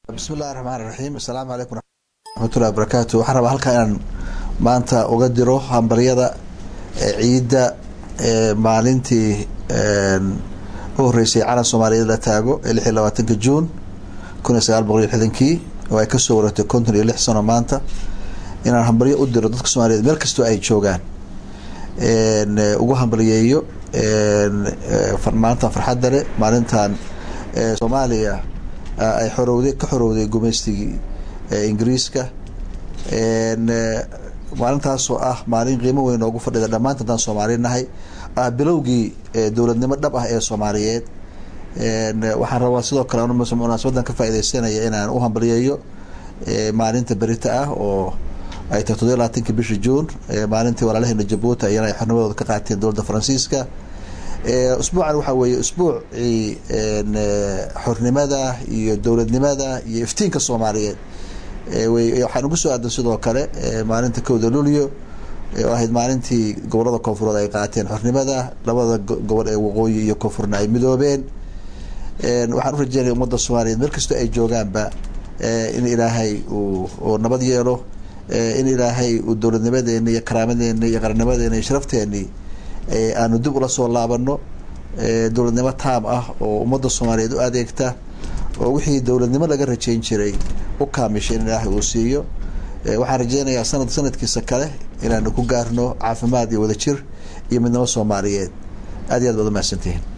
bismi illahi raxmaan raxiim assalaamu calaykum raxmatullahi wabarakaatu waxaan rabaa halkaa inaan maanta uga diro hambaryada ciidda maalintii u horeysay calan soomaaliyeed la taago ee lix iyo labaatanka juun kun iyo sagaal boqol iyo lixdankii oo ay kasoo wareegtay konton iyo lix sano maanta inaan hambaryo u diro dadka soomaaliyeed meel kastoo ay joogaan ugu hambalyeeyo maalintan farxadda leh maalintan soomaaliya ay xorowday ka xorowday gumaystigii ingiriiska maalintaasoo ah maalin qiimo weyn noogu fadhida dhammaanta haddaan soomaali nahay ah bilowgii dowladnimo dhab ah ee soomaaliyeed waxaan rabaa sidoo kale munaasabadan ka faaideysanaya inaan u hambalyeeyo maalinta berita ah oo ay tahay toddobiy labaatanki bisha juun maalintii walaalaheena jabuuti ayana ay xornimadooda ka qaateen dowladda faransiiska usbuucan waxaa weeye usbuucii xornimada iyo dowladnimada iyo iftiinka soomaaliyeed waxaan ugu soo aadan sidoo kale maalinta kowda luulyo oo ahayd maalintii gobolada koonfureed ay qaateen xornimada labada gobol ee waqooyi iyo koonfurna ay midoobeen waxaan u rajeynaya ummadda soomaaliyeed meel kastoo ay joogaanba in ilaahay uu nabad yeelo in ilaahay uu dowladnimadeeni iyo karaamadeeni iyo qarannimadeeni iyo sharafteeni aanu dib ula soo laabano dowladnimo taam ah oo ummadda soomaaliyeed u adeegta oo wixii dowladnimo laga rajeyn jiray u kaamishay in ilaahay uu siiyo waxaan rajeynayaa sanad sanadkiisa kale inaanu ku gaarno caafimaad iyo wadajir iyo midnimo soomaaliyeed aad iyo aad baad umahadsantihiin